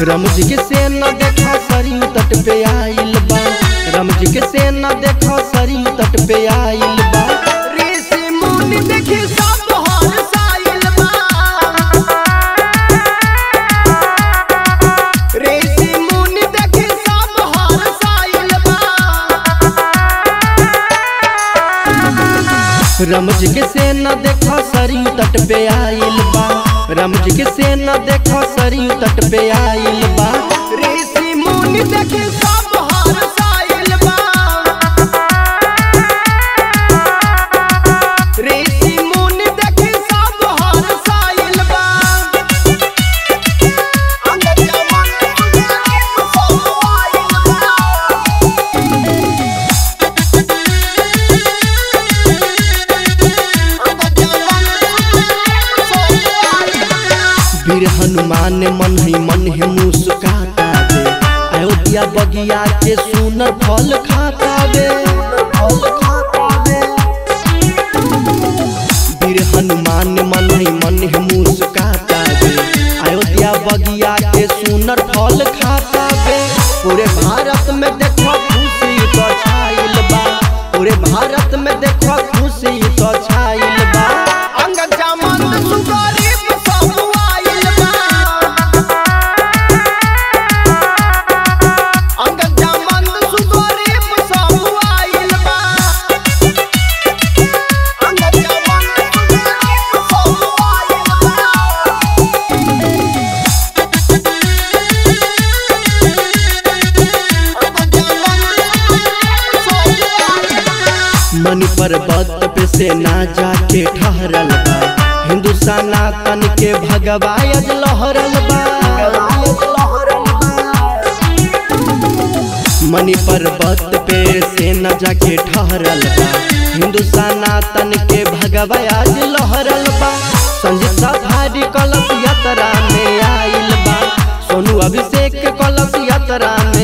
रमज के से न देखा सरी तट पे आइल बा रमज के से न देखा सरी तट पे आइल बा ऋषि मुनि देखी सब हर साइल बा ऋषि मुनि देखी सब हर साइल बा रमज के से न देखा सरी तट पे आइल बा रमज के से न देखा सरी तट पे आइल बा ऋषि मुनि देखी सब हर साइल बा ऋषि मुनि देखी सब हर साइल बा अंदर जमन सब आइल बा वीर हनुमान मन ही मन है मुस्काता बे अयोध्या बगिया के सुनर फल खाता बे वीर हनुमान मन ही मन है मुस्काता बे अयोध्या बगिया के सुनर फल खाता बे पूरे भारत में देखो खुशी तो छाइल बा पूरे भारत में देखो खुशी तो छाइल बा अंगद जामन सुगरीब सब आइल बा अंगद जामन सुगरीब सब आइल बा अंगद जामन सुगरीब सब आइल बा अंगद जामन सब आइल बा मणि पर्वत पे से ना जाके ठहरल बा हिंदू सनातन के भगवायज लहरल बा मणि पर्वत पे से न जाके ठहरल बा हिंदू सनातन के भगवायज लहरल बा संजीत सफारी कलश यात्रा में आइल बा सोनू अभिषेक कलश यात्रा में